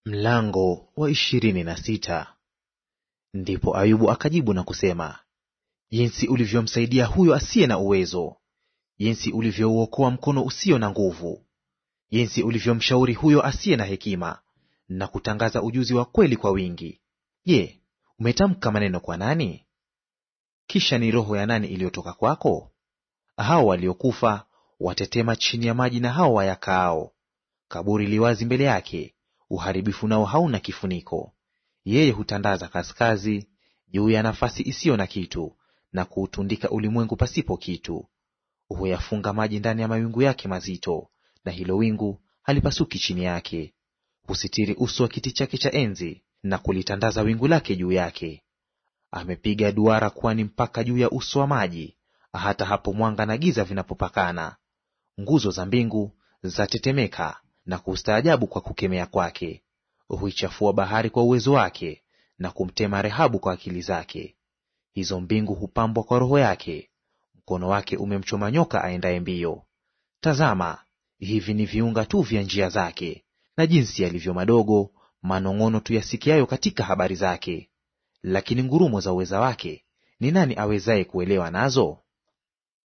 Mlango wa ishirini na sita. Ndipo Ayubu akajibu na kusema, jinsi ulivyomsaidia huyo asiye na uwezo, jinsi ulivyouokoa mkono usio na nguvu, jinsi ulivyomshauri huyo asiye na hekima, na kutangaza ujuzi wa kweli kwa wingi. Je, umetamka maneno kwa nani? Kisha ni roho ya nani iliyotoka kwako? Hao waliokufa watetema chini ya maji, na hao wayakaao. Kaburi liwazi mbele yake uharibifu nao hauna kifuniko. Yeye hutandaza kaskazi juu ya nafasi isiyo na kitu, na kuutundika ulimwengu pasipo kitu. Huyafunga maji ndani ya mawingu yake mazito, na hilo wingu halipasuki chini yake. Husitiri uso wa kiti chake cha enzi, na kulitandaza wingu lake juu yake. Amepiga duara kwani mpaka juu ya uso wa maji, hata hapo mwanga na giza vinapopakana. Nguzo za mbingu zatetemeka na kustaajabu kwa kukemea kwake. Huichafua bahari kwa uwezo wake, na kumtema Rehabu kwa akili zake. Hizo mbingu hupambwa kwa roho yake, mkono wake umemchoma nyoka aendaye mbio. Tazama, hivi ni viunga tu vya njia zake, na jinsi yalivyo madogo manong'ono tu yasikiayo katika habari zake. Lakini ngurumo za uweza wake ni nani awezaye kuelewa nazo?